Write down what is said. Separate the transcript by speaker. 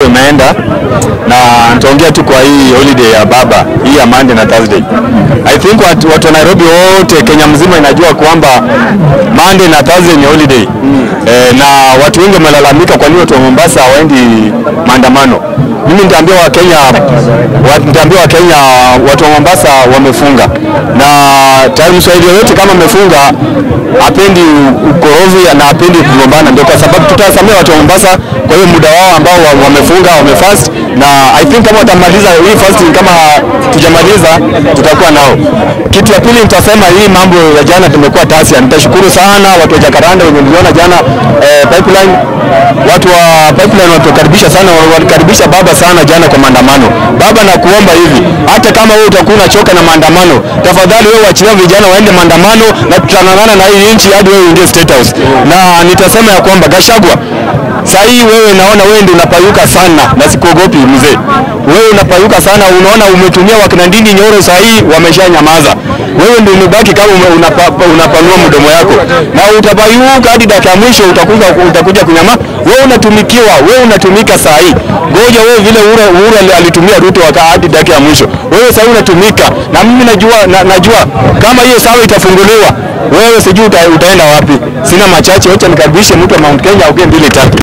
Speaker 1: imeenda na nitaongea tu kwa hii holiday ya baba hii ya Monday na Thursday. I think watu, watu wa Nairobi wote Kenya mzima inajua kwamba Monday na Thursday ni holiday eh, na watu wengi wamelalamika kwa nini watu wa Mombasa hawaendi maandamano. Mimi nitaambia Wakenya wa- nitaambia Wakenya watu wa Mombasa wamefunga na tayari Mswahili yoyote kama amefunga hapendi ukorofi na hapendi kugombana, ndio kwa sababu tutasamea watu wa Mombasa kwa hiyo muda wao ambao wa- wamefunga wamefast, na I think kama watamaliza hii fasting, kama tujamaliza tutakuwa nao. Kitu ya pili nitasema hii mambo ya jana tumekuwa tasia. Nitashukuru sana watu wa Jacaranda wenye niliona jana eh, pipeline watu wa pipeline watukaribisha sana, walikaribisha baba sana jana kwa maandamano. Baba, nakuomba hivi, hata kama wewe utakuwa unachoka na maandamano, tafadhali wewe wachilia vijana waende maandamano, na tutang'ang'ana na hii nchi hadi wewe uingie State House. Na nitasema ya kwamba Gashagwa, saa hii wewe naona wewe ndio unapayuka sana, na sikuogopi mzee, wewe unapayuka sana. Unaona umetumia wakina Ndindi Nyoro, saa hii wameshanyamaza. Wewe ndio umebaki kama ume- unapa, unapanua mdomo yako na utapayuka hadi dakika ya mwisho utakuja, utakuja kunyama. Wewe unatumikiwa, wewe unatumika saa hii. Ngoja wewe vile Uhuru, Uhuru ali- alitumia Ruto waka hadi dakika ya mwisho, wewe saa hii unatumika, na mimi najua, na, najua kama hiyo sawa itafunguliwa, wewe sijui uta, utaenda wapi. Sina machache, wacha nikaribishe mtu wa Mount Kenya aongee mbili tatu.